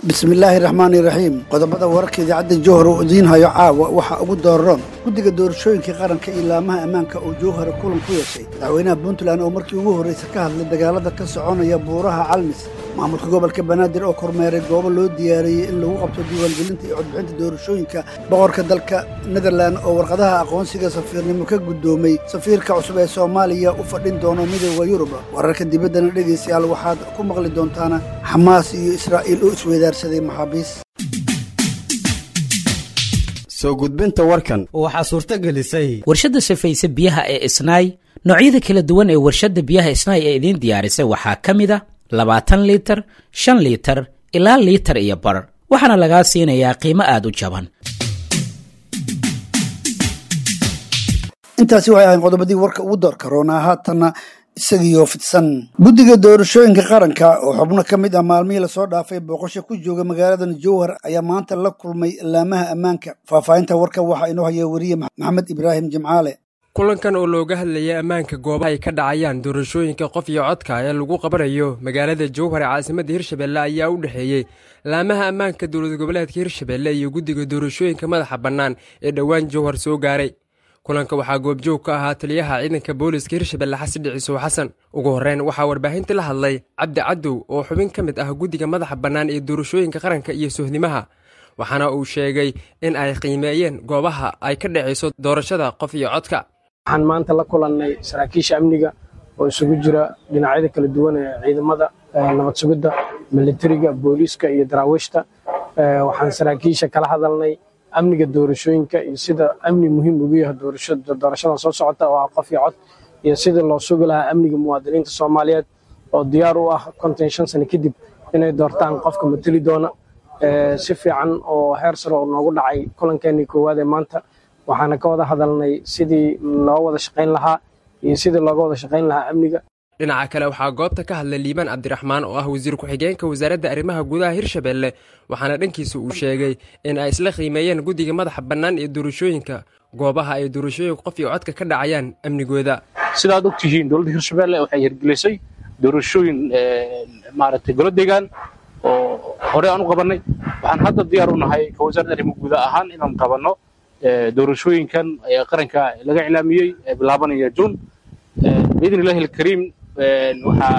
bismillaahi raxmaani raxiim qodobada wararka idaacadda jowhar oo idiin hayo caawa waxaa ugu dooraroon guddiga doorashooyinka qaranka iyo laamaha ammaanka oo jowhara kulan ku yeeshay madaxweynaha puntland oo markii ugu horraysa ka hadlay dagaalada ka soconaya buuraha calmis maamulka gobolka banaadir oo kormeeray goobo loo diyaariyey in lagu qabto diiwaangelinta iyo codbixinta doorashooyinka boqorka dalka netherlan oo warqadaha aqoonsiga safiirnimo ka guddoomay safiirka cusub ee soomaaliya u fadhin doono midooda yurub wararka dibaddana dhegaystayaal waxaad ku maqli doontaana xamaas iyo israa'iil oo isweydaarsaday maxaabiis soo gudbinta warkan waxaa suurto gelisay warshadda safayse biyaha ee isnaay noocyada kala duwan ee warshadda biyaha isnaay ee idiin diyaarisay waxaa ka mid a labaatan liitar shan liitar ilaa liitar iyo bar waxaana lagaa siinayaa qiimo aad u jaban intaasi waxay ahayn qodobadii warka ugu doorka roonaa haatanna isagiioo fidsan guddiga doorashooyinka qaranka oo xubno ka mid ah maalmihii lasoo dhaafay booqasho ku jooga magaaladan jowhar ayaa maanta la kulmay laamaha ammaanka faahfaahinta warka waxaa inoo haya weriye maxamed ibraahim jimcaale kulankan oo looga hadlayay ammaanka goobaha ay ka dhacayaan doorashooyinka qof iyo codka ee lagu qabanayo magaalada jowhar ee caasimadda hirshabelle ayaa u dhexeeyey laamaha ammaanka dowlad goboleedka hirshabelle iyo guddiga doorashooyinka madaxa bannaan ee dhowaan jowhar soo gaaray kulanka waxaa goobjoog ka ahaa taliyaha ciidanka booliska hirshabelle xasan dhicisow xasan ugu horreyn waxaa warbaahintii la hadlay cabdi cadow oo xubin ka mid ah guddiga madaxa bannaan ee doorashooyinka qaranka iyo sohnimaha waxaana uu sheegay in ay qiimeeyeen goobaha ay ka dhacayso doorashada qof iyo codka waxaan maanta la kulannay saraakiisha amniga oo isugu jira dhinacyada kala duwan ee ciidamada nabad sugidda militariga booliiska iyo daraawiishta waxaan saraakiisha kala hadalnay amniga doorashooyinka iyo sida amni muhiim ugu yahay doorashadan soo socota oo ah qof iyo cod iyo sida loo sugi lahaa amniga muwaadiniinta soomaaliyeed oo diyaar u ah konton shan sano kadib inay doortaan qofka mateli doona si fiican oo heer sare oo noogu dhacay kulankeenii koowaad ee maanta waxaana ka wada hadalnay sidii loo wada shaqayn lahaa iyo sidii looga wada shaqayn lahaa amniga dhinaca kale waxaa goobta ka hadlay liibaan cabdiraxmaan oo ah wasiir ku-xigeenka wasaaradda arrimaha gudaha hirshabelle waxaana dhankiisa uu sheegay in ay isla qiimeeyeen guddiga madaxa bannaan ee doorashooyinka goobaha ay doorashooyinka qof iyo codka ka dhacayaan amnigooda sidaad og tihiin dowladda hirshabelle waxay hirgelisay doorashooyin maaragtay golo deegaan oo hore aan u qabannay waxaan hadda diyaar u nahay ka wasaaradda arrimaha gudaha ahaan inaan qabanno doorashooyinkan qaranka laga iclaamiyey ee bilaabanaya juun biidn illahi alkariim waxaa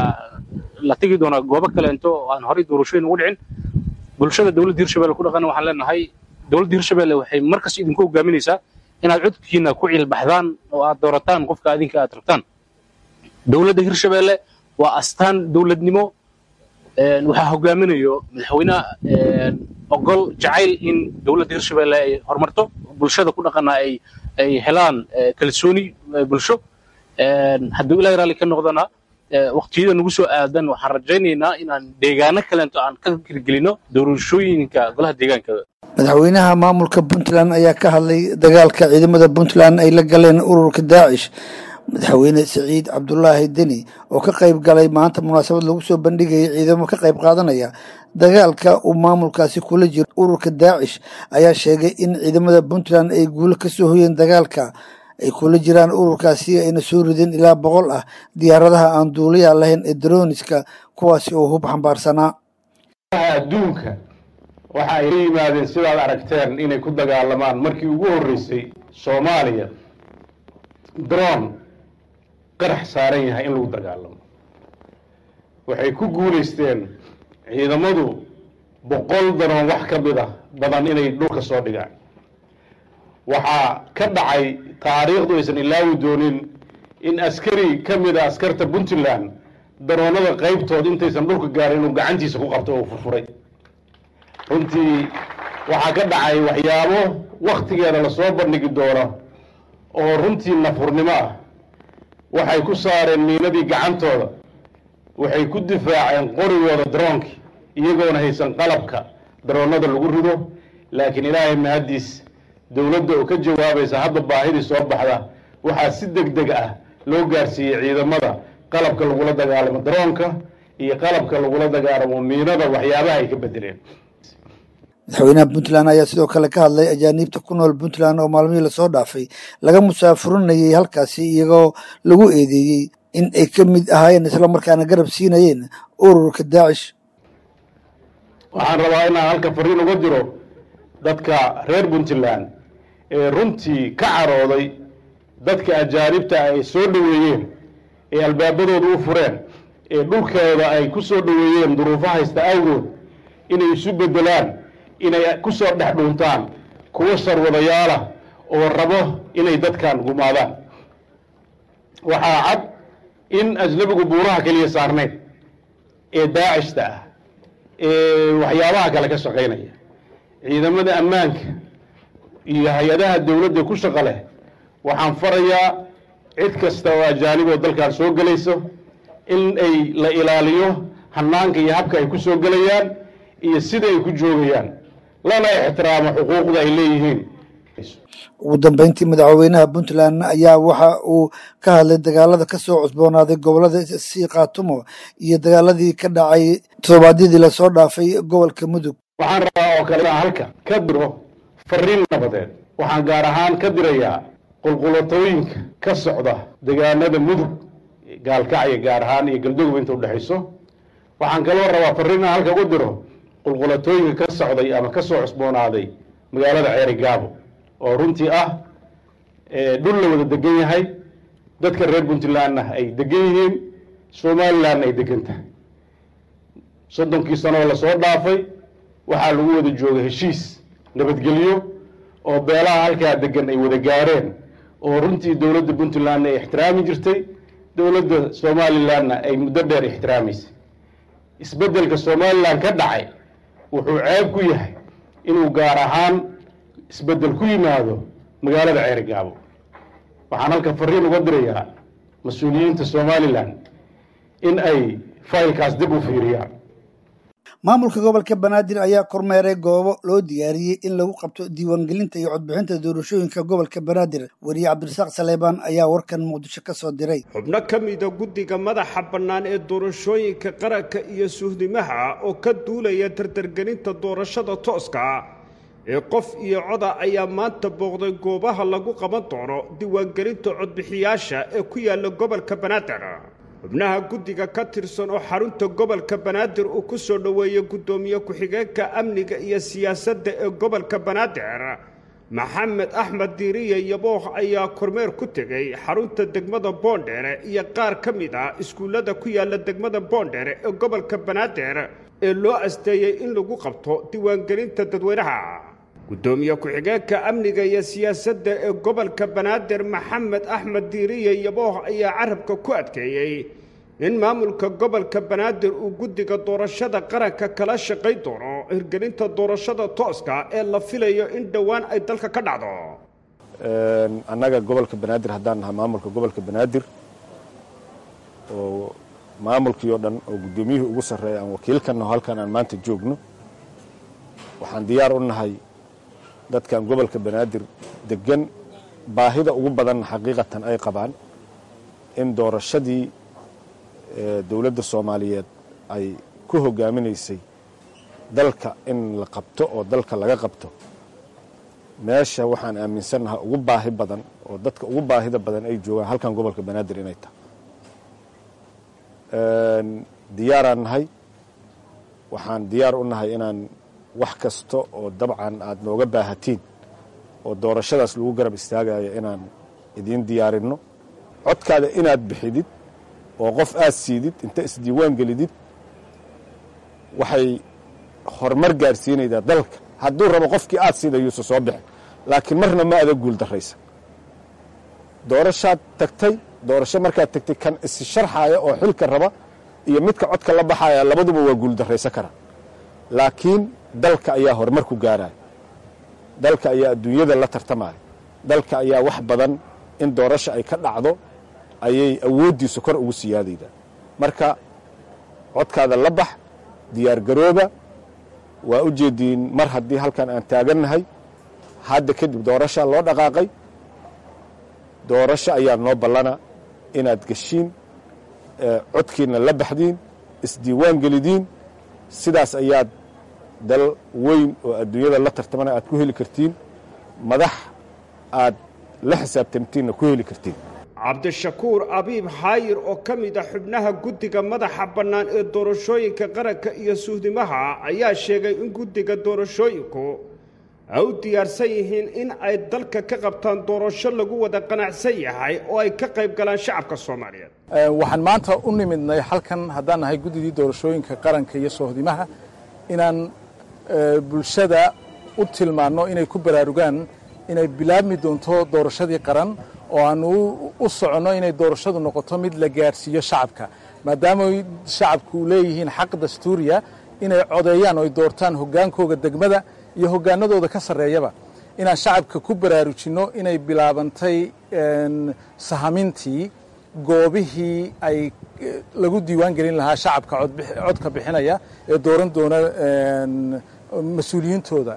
la tegi doonaa goobo kaleento oo aan horey doorashooyin ugu dhicin bulshada dowladda hirshabelle ku dhaqana waxaan leenahay dowladda hirshabelle waxay markas idinku hogaaminaysaa inaad codkiina ku ciilbaxdaan oo aad doorataan qofka adinka aad rabtaan dowladda hirshabelle waa astaan dowladnimo waxaa hogaaminayo madaxweyne ogol jacayl in dowladda hirshabelle ay horumarto bulshada ku dhaqana ay ay helaan kalsooni bulsho hadduu ilahay raalli ka noqdana waqtiyada nagu soo aadan waxaan rajaynaynaa inaan deegaano kaleento aan ka hirgelino doorashooyinka golaha deegaanka madaxweynaha maamulka puntland ayaa ka hadlay dagaalka ciidamada puntland ay la galeen ururka daacish madaxweyne siciid cabdulaahi deni oo ka qayb galay maanta munaasabad lagu soo bandhigayay ciidamo ka qayb qaadanaya dagaalka uu maamulkaasi kula jiro ururka daacish ayaa sheegay in ciidamada puntland ay guulo ka soo hoyeen dagaalka ay kula jiraan ururkaasi ayna soo rideen ilaa boqol ah diyaaradaha aan duuliya lahayn ee droniska kuwaasi oo hub xambaarsanaa adduunka waxa ay la yimaadeen sidaad aragteen inay ku dagaalamaan markii ugu horreysay soomaaliya dron qarax saaran yahay in lagu dagaalamo waxay ku guulaysteen ciidamadu boqol daroon wax ka mid a badan inay dhulka soo dhigaan waxaa ka dhacay taariikhdu aysan ilaawi doonin in askari ka mid a askarta puntland daroonada qaybtood intaysan dhulka gaarin inuu gacantiisa ku qabto oo furfuray runtii waxaa ka dhacay waxyaabo wakhtigeeda lasoo bandhigi doono oo runtii nafurnimo ah waxay ku saareen miinadii gacantooda waxay ku difaaceen qorigooda daroonkii iyagoona haysan qalabka daroonnada lagu rido laakiin ilaahay mahaddiis dowladda oo ka jawaabaysa hadda baahidii soo baxda waxaa si deg deg ah loo gaarsiiyey ciidamada qalabka lagula dagaalamo daroonka iyo qalabka lagula dagaalamo miinada waxyaabaha ay ka bedeleen madaxweynaha puntland ayaa sidoo kale ka hadlay ajaaniibta ku nool puntland oo maalmihii lasoo dhaafay laga musaafurinayay halkaasi iyagoo lagu eedeeyey in ay ka mid ahaayeen islamarkaana garab siinayeen ururka daacish waxaan rabaa inaan halka fariin uga diro dadka reer puntland ee runtii ka carooday dadka ajaanibta ay soo dhoweeyeen ee albaabadooda u fureen ee dhulkooda ay ku soo dhoweeyeen duruufo haysta awgood inay isu beddelaan inay ku soo dhex dhuuntaan kuwo sarwadayaalah oo rabo inay dadkan gumaadaan waxaa cad in ajnabigu buuraha keliya saarnayn ee daacishta ah ee waxyaabaha kale ka shaqaynaya ciidamada ammaanka iyo hay-adaha dowladda ku shaqo leh waxaan farayaa cid kasta oo ajaaniboo dalkan soo gelayso in ay la ilaaliyo hanaanka iyo habka ay ku soo gelayaan iyo sida ay ku joogayaan lana ixtiraamo xuquuqda ay leeyihiin ugu dambeyntii madaxweynaha puntland ayaa waxa uu ka hadlay dagaalada ka soo cusboonaaday gobolada sii khaatumo iyo dagaaladii ka dhacay toddobaadyadii lasoo dhaafay gobolka mudug waxaan rabaa oo kale inaan halka ka diro fariin nabadeed waxaan gaar ahaan ka dirayaa qulqulatooyinka ka socda deegaanada mudug gaalkacya gaar ahaan iyo galdogob inta udhexayso waxaan kaloo rabaa fariin inaan halka ugu diro qulqulatooyinka ka socday ama ka soo cusboonaaday magaalada ceeri gaabo oo runtii ah dhul la wada degan yahay dadka reer puntlandna ay degan yihiin somalilandna ay degan tahay soddonkii sanoo lasoo dhaafay waxaa lagu wada joogay heshiis nabadgelyo oo beelaha halkaa degan ay wada gaareen oo runtii dowladda puntlandna ay ixtiraami jirtay dowladda somalilandna ay muddo dheer ixtiraamaysay isbeddelka somalilan ka dhacay wuxuu ceeb ku yahay inuu gaar ahaan isbeddel ku yimaado magaalada ceeri gaabo waxaan halka fariin uga dirayaa mas-uuliyiinta somalilan in ay faylkaas dib u fiiriyaan maamulka gobolka banaadir ayaa kormeeray goobo loo diyaariyey in lagu qabto diiwaangelinta iyo codbixinta doorashooyinka gobolka banaadir weriye cabdirasaaq saleebaan ayaa warkan muqdisho ka soo diray xubno ka mida guddiga madaxa bannaan ee doorashooyinka qaranka iyo suhdimaha oo ka duulaya dardargelinta doorashada tooska ee qof iyo coda ayaa maanta booqday goobaha lagu qaban doono diiwaangelinta codbixiyaasha ee ku yaalla gobolka banaadir xubnaha guddiga ka tirsan oo xarunta gobolka banaadir uu ku soo dhoweeyey guddoomiye ku-xigeenka amniga iyo siyaasadda ee gobolka banaadir maxamed axmed diiriye yabooh ayaa kormeer ku tegey xarunta degmada boondheere iyo qaar ka mid ah iskuullada ku yaalla degmada boondheere ee gobolka banaadir ee loo asteeyey in lagu qabto diiwaangelinta dadweynaha guddoomiye ku-xigeenka amniga iyo siyaasadda ee gobolka banaadir maxamed axmed diiriye yabooh ayaa carabka ku adkeeyey in maamulka gobolka banaadir uu guddiga doorashada qaranka kala shaqayn doono hirgelinta doorashada tooska ee la filayo in dhowaan ay dalka ka dhacdo annaga gobolka banaadir haddaan nahay maamulka gobolka banaadir oo maamulkii oo dhan oo guddoomiyihii ugu sarreeya aan wakiilkannaho halkan aan maanta joogno waxaan diyaar u nahay dadkan gobolka banaadir degan baahida ugu badanna xaqiiqatan ay qabaan in doorashadii dowladda soomaaliyeed ay ku hogaaminaysay dalka in la qabto oo dalka laga qabto meesha waxaan aaminsannahay ugu baahi badan oo dadka ugu baahida badan ay joogaan halkan gobolka banaadir inay tahay diyaaraan nahay waxaan diyaar u nahay inaan wax kasta oo dabcan aad nooga baahatiin oo doorashadaas lagu garab istaagayo inaan idiin diyaarinno codkaada inaad bixidid oo qof aad siidid inta isdiiwaan gelidid waxay horumar gaarsiinaydaa dalka hadduu rabo qofkii aad siidayuusa soo bixi laakiin marna ma ada guul darraysa doorashaad tagtay doorasho markaad tagtay kan isi sharxaaya oo xilka raba iyo midka codka la baxaya labaduba waa guul darraysa kara laakiin dalka ayaa horumar ku gaaraya dalka ayaa adduunyada la tartamaya dalka ayaa wax badan in doorasho ay ka dhacdo ayay awooddiisu kor ugu siyaadaydaa marka codkaada la bax diyaargarooba waa u jeediin mar haddii halkan aan taagannahay hadda kadib doorashaa loo dhaqaaqay doorasho ayaa noo ballana inaad geshiin codkiinna la baxdiin isdiiwaan gelidiin sidaas ayaad dal weyn oo adduunyada la tartamana aad ku heli kartiin madax aad la xisaabtamtiinna ku heli kartiin cabdishakuur abiib xaayir oo ka mid ah xubnaha guddiga madaxa bannaan ee doorashooyinka qaranka iyo suhdimaha ayaa sheegay in guddiga doorashooyinku ay u diyaarsan yihiin in ay dalka ka qabtaan doorasho lagu wada qanacsan yahay oo ay ka qayb galaan shacabka soomaaliyeed waxaan maanta u nimidnay halkan haddaan nahay guddidii doorashooyinka qaranka iyo sohdimaha inaan bulshada u tilmaanno inay ku baraarugaan inay bilaabmi doonto doorashadii qaran oo aanu u soconno inay doorashadu noqoto mid la gaadhsiiyo shacabka maadaama shacabku leeyihiin xaq dastuuriya inay codeeyaan oo ay doortaan hoggaankooga degmada iyo hoggaanadooda ka sarreeyaba inaan shacabka ku baraarujinno inay bilaabantay sahamintii goobihii ay lagu diiwaan gelin lahaa shacabka codka bixinaya ee dooran doona mas-uuliyiintooda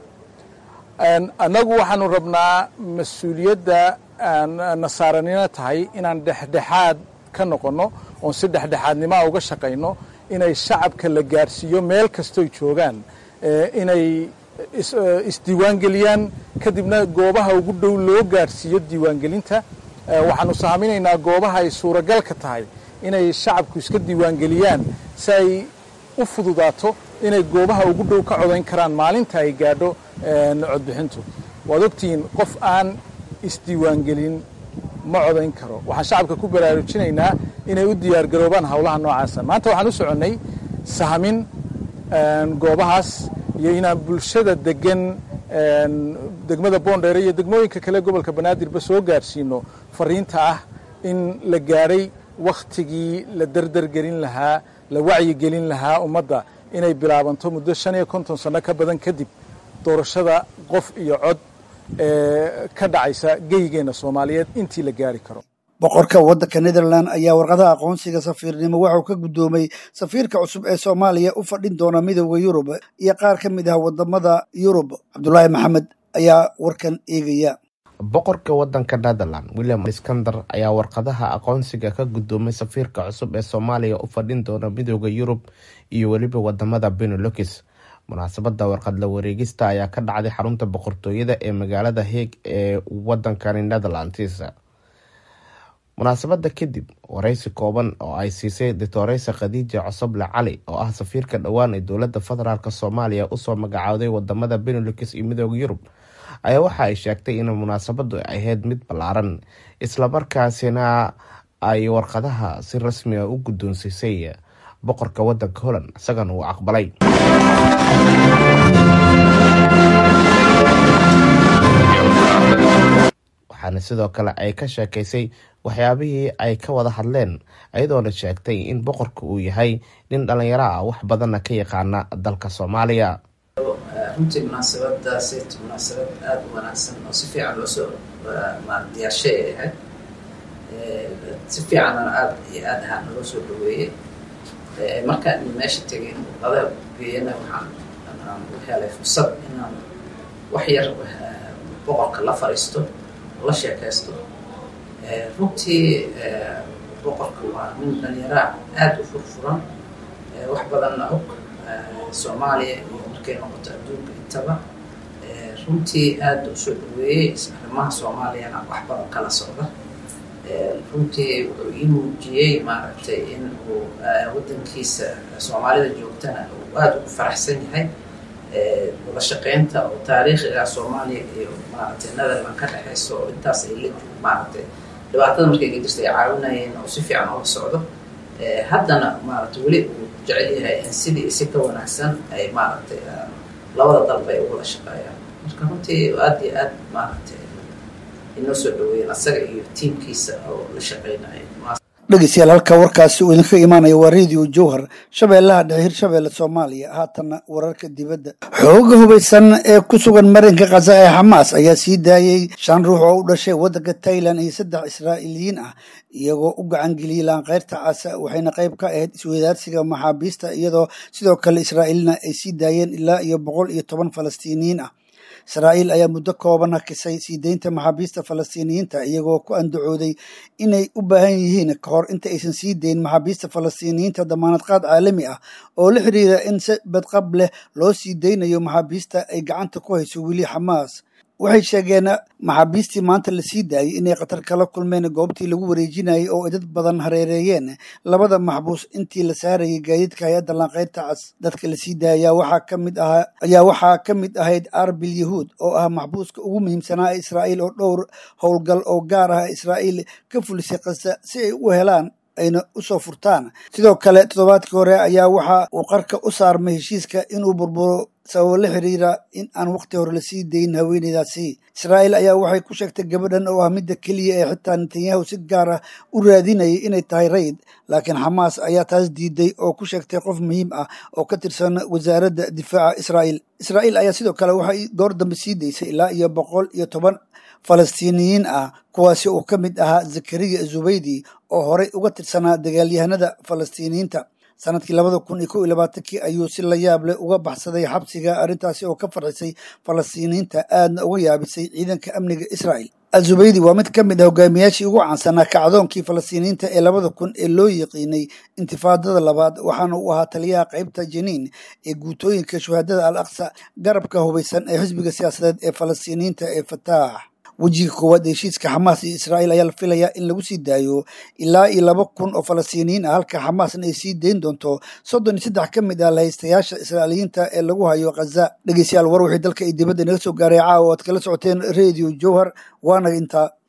annagu waxaanu rabnaa mas-uuliyadda nasaaranimo tahay inaan dhexdhexaad ka noqonno oon si dhexdhexaadnimoa uga shaqayno inay shacabka la gaadhsiiyo meel kastoy joogaan inay isdiiwaangeliyaan kadibna goobaha ugu dhow loo gaadhsiiyo diiwaangelinta waxaanu sahaminaynaa goobaha ay suuragalka tahay inay shacabku iska diiwaangeliyaan si ay u fududaato inay goobaha ugu dhow ka codayn karaan maalinta ay gaadho codbixintu waad ogtihiin qof aan isdiiwaangelin ma codayn karo waxaan shacabka ku baraarujinaynaa inay u diyaargaroobaan howlaha noocaasa maanta waxaan u soconnay sahamin goobahaas iyo inaan bulshada degan degmada boondheere iyo degmooyinka kale gobolka banaadirba soo gaadhsiino fariinta ah in la gaadhay wakhtigii la derdergelin lahaa la wacyigelin lahaa ummadda inay bilaabanto muddo shan iyo konton sanno ka badan kadib doorashada qof iyo cod ee ka dhacaysa geygeenna soomaaliyeed intii la gaari karo boqorka waddanka netherland ayaa warqadaha aqoonsiga safiirnimo waxuu ka guddoomay safiirka cusub ee soomaaliya u fadhin doona midooda yurub iyo qaar ka mid ah wadamada yurub cabdulaahi maxamed ayaa warkan eegaya boqorka waddanka netherland william iskander ayaa warqadaha aqoonsiga ka guddoomay safiirka cusub ee soomaaliya u fadhin doona midooda yurub iyo weliba wadamada benelux munaasabada warqad la wareegista ayaa ka dhacday xarunta boqortooyada ee magaalada heeg ee wadankani netherlands munaasabada kadib wareysi kooban oo ay siisay doctoreysa khadiija cosoble cali oo ah safiirka dhowaan ee dowlada federaalk soomaaliya usoo magacaawday wadamada benelux iyo midooda yurub ayaa waxa ay sheegtay in munaasabadu ahayd mid ballaaran islamarkaasina ay warqadaha si rasmiga u guddoonsiisay boqorka wadanka holland isagana uu aqbalay waxaana sidoo kale ay ka sheekaysay waxyaabihii ay ka wada hadleen iyadoona sheegtay in boqorka uu yahay nin dhalinyaro ah wax badanna ka yaqaana dalka soomaaliya runtii munaasabadaasi munaasabad aada u wanaagsan oo si fiican loosoo diyaarshay ay ahayd si fiicanna aada iyo aad ahaan naloo soo dhaweeyey markaan meesha tegay warqadaha geeyana waxaan u helay fursad inaan wax yar boqorka la fariisto la sheekaysto runtii boqorka waa nin dhalinyaraha aada u furfuran wax badanna og soomaaliya iyo markay noqoto adduunka intaba runtii aada u soo dhaweeyey arrimaha soomaaliyana wax badan kala socda runtii wuxuu ii muujiyey maaragtay in uu waddankiisa soomaalida joogtana uu aada ugu faraxsan yahay wada shaqeynta oo taariikhiga soomaaliya iyo maaragtay netherland ka dhexeyso oo intaas ay la maaragtay dhibaatada markay ka jirta ay caawinayeen oo si fiican oola socdo haddana maaragtay weli uu jecel yahay in sidii si ka wanaagsan ay maaragtay labada dalba ay uwada shaqeeyaan marka runtii aada iyo aad maaragtay inoo soo dhaweeyeen asaga iyo tiimkiisa oo la shaqeynaya dhegeystayaal halka warkaasi uu idinka imaanaya waa radio jowhar shabeellaha dhexe hirshabeelle soomaaliya haatanna wararka dibadda xooga hubaysan ee ku sugan marinka khaza ee xamaas ayaa sii daayey shan ruux oo u dhashay waddanka tailan iyo saddex israa'iiliyiin ah iyagoo u gacangeliyey laanqeyrta casa waxayna qayb ka ahayd isweydaarsiga maxaabiista iyadoo sidoo kale israa'iilna ay sii daayeen ilaa iyo boqol iyo toban falastiiniyiin ah israa'iil ayaa muddo kooban hakisay sii deynta maxaabiista falastiiniyiinta iyagoo ku andacooday inay u baahan yihiin ka hor inta aysan sii deyn maxaabiista falastiiniyiinta damaanad qaad caalami ah oo la xiriira in si badqab leh loo sii deynayo maxaabiista ay gacanta ku hayso weli xamaas waxay sheegeen maxaabiistii maanta la sii daayey inay khatar kala kulmeen goobtii lagu wareejinayay oo ay dad badan hareereeyeen labada maxbuus intii la saarayay gaadiidka hay-adda lanqeyrta cas dadka la sii daayay waxaa ka mid ahaa ayaa waxaa ka mid ahayd arbil yahuud oo ah maxbuuska ugu muhiimsanaa ee israa'iil oo dhowr howlgal oo gaar ah israa'iil ka fulisay kasa si ay u helaan ayna usoo furtaan sidoo kale toddobaadkii hore ayaa waxa uu qarka u saarmay heshiiska inuu burburo sababo la xiriira in aan wakhti hore lasii dayin haweeneydaasi israa'iil ayaa waxay ku sheegtay gabadhan oo ah midda keliya ee xitaa netanyahu si gaar ah u raadinayay inay tahay rayd laakiin xamaas ayaa taas diiday oo ku sheegtay qof muhiim ah oo ka tirsan wasaaradda difaaca israa'iil israa'iil ayaa sidoo kale waxay goor dambe sii daysay ilaa iyo boqol iyo toban falastiiniyiin ah kuwaasi oo ka mid ahaa zakariya zubaydi oo horey uga tirsanaa dagaalyahanada falastiiniyiinta sanadkii labada kun iyo kow iyo labaatankii ayuu si la yaab leh uga baxsaday xabsiga arrintaasi oo ka farxisay falastiiniyiinta aadna uga yaabisay ciidanka amniga israa'il al-zubaydi waa mid ka mid ah hogaamiyaashii ugu caansanaa kacdoonkii falastiiniyiinta ee labada kun ee loo yiqiinay intifaadada labaad waxaana uu ahaa taliyaha qaybta jeniin ee guutooyinka shuhaadada al aqsa garabka hubaysan ee xisbiga siyaasadeed ee falastiiniyiinta ee fataax wejiga koowaad ee heshiiska xamaas iyo israa'iil ayaa la filayaa in lagu sii daayo ilaa iyo laba kun oo falastiiniyiin ah halka xamaasna ay sii dayn doonto soddon iyo saddex ka mid ah lahaystayaasha israa'iiliyiinta ee lagu hayo khaza dhegeystayaal war wixii dalka iyo dibadda inaga soo gaaray caawa o aad kala socoteen radio jowhar waanaga intaa